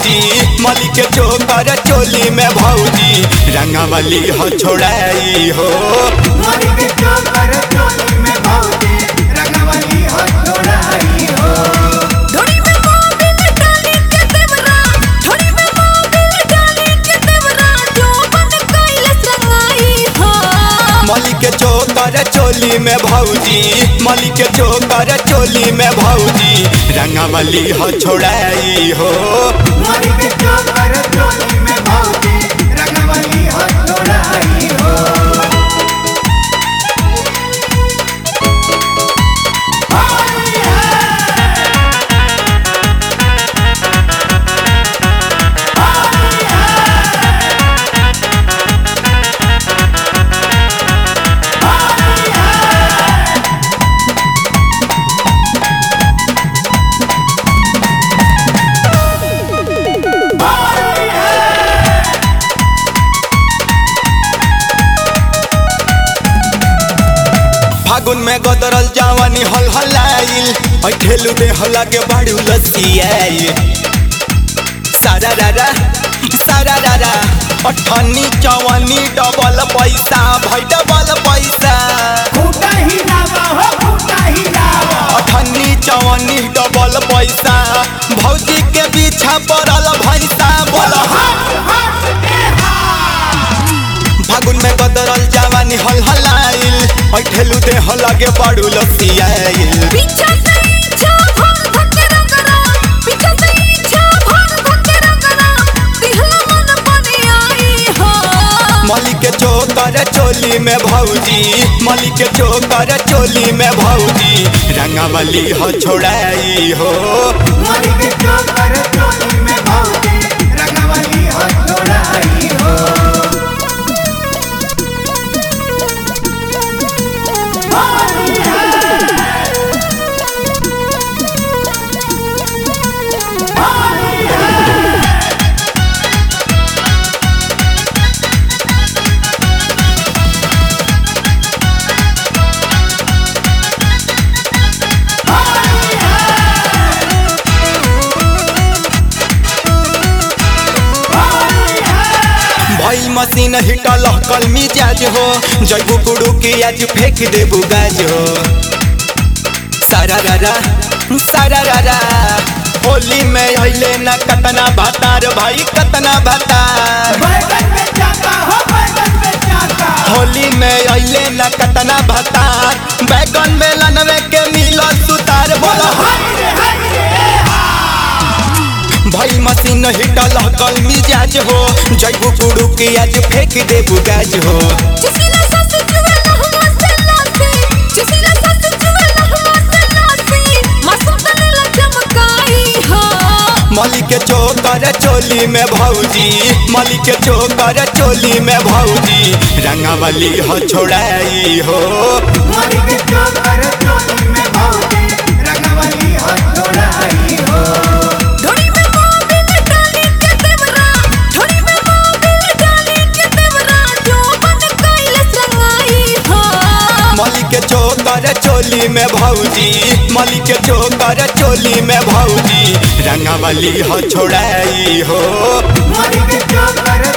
भौजी मली के चोकर चोली में भौजी रंगवली हो छोड़ाई हो मोरी के चोकर चोली में भौजी रंगवली हो छोड़ाई हो थोड़ी में मोबिल डाली के देवरा थोड़ी में मोबिल डाली के देवरा जो बन कैलस रंगाई हो मली के चोकर चोली में भौजी मली के चोकर चोली में भौजी रंगवली हो छोड़ाई हो मोरी के चोकर चोली में भौजी रंगवली हो छोड़ाई हो फागुन में गदरल जवानी हल हलाइल ठेलू दे लगे बाड़ू लसियाई सारा रारा सारा रारा अठन्नी चवन्नी डबल पैसा भई डबल पैसा फूटा ही लावा हो फूटा ही लावा अठन्नी चवन्नी डबल पैसा भौजी के पीछा पड़ल भैसा बोल फागुन में गदरल जवानी हल हलाइल ठेलू दे लगे बाड़ू लसियाइल पीछा से इच्छा भर धके रंगना पीछा से इच्छा भर धके रंगना दिहला मन बनी आई हो मली के चोकर चोली में भौजी मली के चोकर चोली में भौजी रंगवली हो छोड़ाई हो मोरी के चोकर चोली में भौजी रंगवली हो छोड़ाई हो भई मशीन हिटल कल मिजाज हो जैबू कुड़ू के आज फेंक देबू गाज हो सारा रारा सारा रारा होली में अइले न कतना भातार भाई कतना भातार बैगन में जाता हो बैगन में जाता होली में अइले न कतना भातार बैगन में लनवे के मिलो सुतार बोलो भाई मशीन हिटल कल मिजाज हो जैबू कुड़ू के आज फेंक देबू गाज हो जिसला सास जुए लहवा से नासी जिसला सास जुए लहवा से नासी मासूम तने चमकाई हो मली के चोकर चोली में भौजी मली के चोकर चोली में भौजी रंगवली हो छोड़ाई हो मोरी के चोकर चोली में भौजी रंगवली हो छोड़ाई हो थोड़ी में मोबिल डाली के देवरा थोड़ी में मोबिल डाली के देवरा जो बन कैलस रंगाई हो मली के चोकर चोली में भौजी मली के चोकर चोली में भौजी रंगवली हो छोड़ाई हो मोरी के चोकर